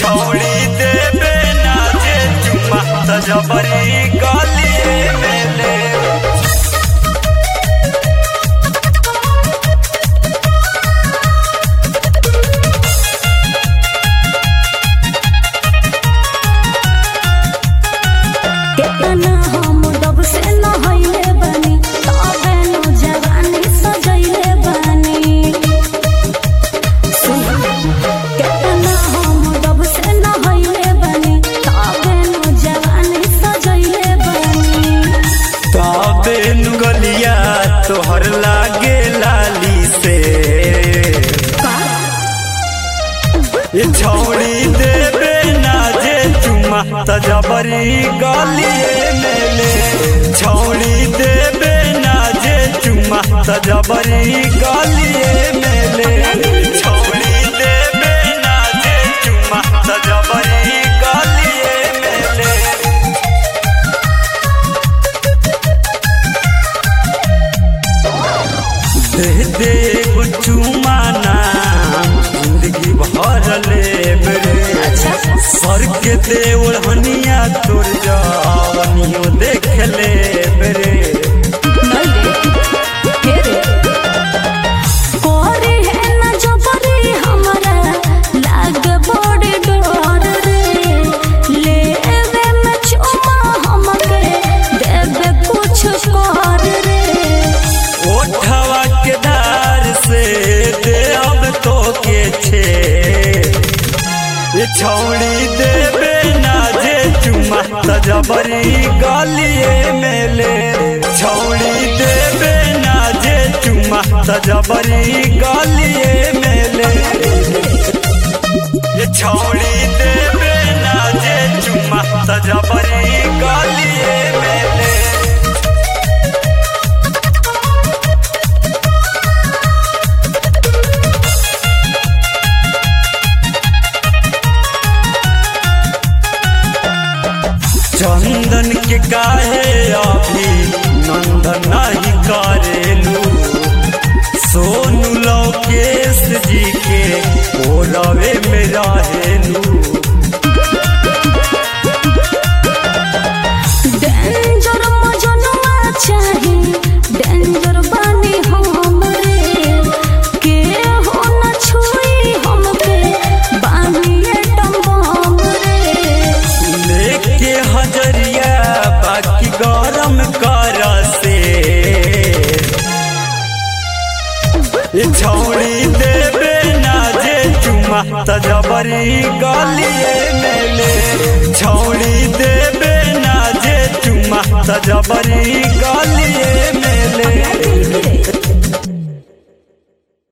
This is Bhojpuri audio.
छौड़ी देबे ना जे चुमा त जबरी गलिए में ले केतना हम डब से नहैले बानी तबे नु जवानी सजैले बानी सुन केतना हम डब से नहैले बानी तबे नु जवानी सजैले बानी तबे नु गलिया तोहर लागे लाली से का ये छौड़ी देबे ना जे चुमा त जबरी गलिए में ले छौड़ी देबे ना जे चुमा त जबरी गलिए में ले छौड़ी देबे ना जे चुमा त जबरी गलिए में ले दे दे चुमा नाम जिंदगी भर ले मेरे सर के दे ओढ़निया तोर जवनियो देख ले मेरे कोरी है न जबरी हमरा लाग बड़ी डर रे लेवे में चुमा हमके देवे कुछ कर रे ओठवा के धार से दे अब तो के छे ये छौड़ी देबे ना जे चुमा त जबरी गलिए में ले छौड़ी देबे ना जे चुमा त जबरी गलिए में ले ये छौड़ी देबे ना जे चुमा त जबरी गलिए में ले चंदन के काहे अभी नंदन नहीं करेलू सोनू लोकेश जी के ओरवे में रहेलू डेंजर मजनुआ चाही डेंजर बानी हम रे के हो न छुई हमके बानी एटम बम रे लेके हजरिया बाकी गरम कर से ये छौड़ी देबे ना जे चुमा त जबरी गलिए में ले छौड़ी देबे ना जे चुमा त जबरी